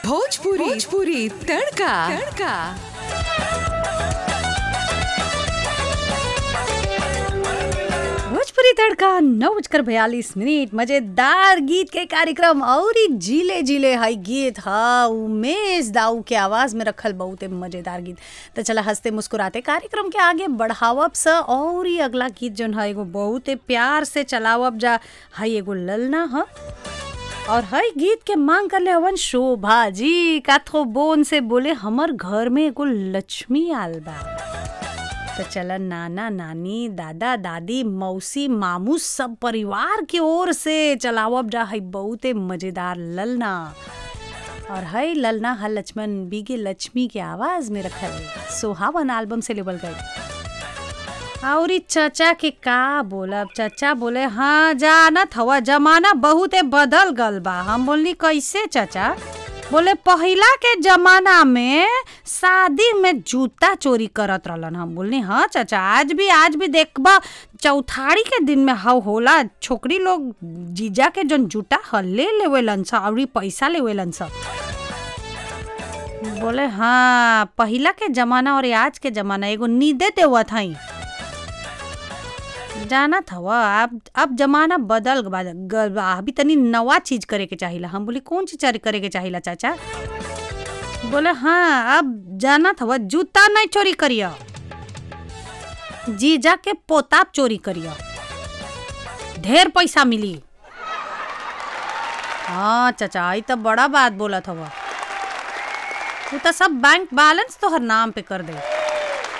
भोजपुरी भोजपुरी तड़का तड़का भोजपुरी तड़का नौ बजकर बयालीस मिनट मजेदार गीत के कार्यक्रम और ही जीले जीले हाई गीत हा उमेश दाऊ के आवाज में रखल बहुत मजेदार गीत तो चला हंसते मुस्कुराते कार्यक्रम के आगे बढ़ावब स और ही अगला गीत जौन है एगो बहुत प्यार से चलावब जा हाई एगो ललना ह और हई गीत के मांग कर ले हवन शोभा जी काथो बोन से बोले हमर घर में एगो लक्ष्मी आल बा तो चलन नाना नानी दादा दादी मौसी मामू सब परिवार की ओर से चलावब जा है बहुते मजेदार ललना और है ललना हा लक्ष्मण बीगे लक्ष्मी के आवाज में रखल सोहावन एल्बम से लेबल गई और ई चचा के का बोलब चचा बोले हाँ जानत हवा जमाना बहुते बदल गल बा हम बोलनी कैसे चचा बोले पहिला के जमाना में शादी में जूता चोरी करत रहलन हम बोलनी हाँ चाचा आज भी आज भी देखबा चौथारी के दिन में हव होला छोकरी लोग जीजा के जन जूता ह ले लेवेलन स और पैसा लेवेलन स बोले हाँ पहिला के जमाना और आज के जमाना एगो नींदे देवत हई जाना था वह अब अब जमाना बदल बा- गल बा अभी तनी नवा चीज करे के चाहिला हम बोली कौन चीज चोरी करे के चाहिला चाचा बोले हाँ अब जाना था वह जूता नहीं चोरी करियो जीजा के पोताब चोरी करियो ढेर पैसा मिली हाँ चाचा आई तो बड़ा बात बोला था वह तू तो सब बैंक बैलेंस तो हर नाम पे कर दे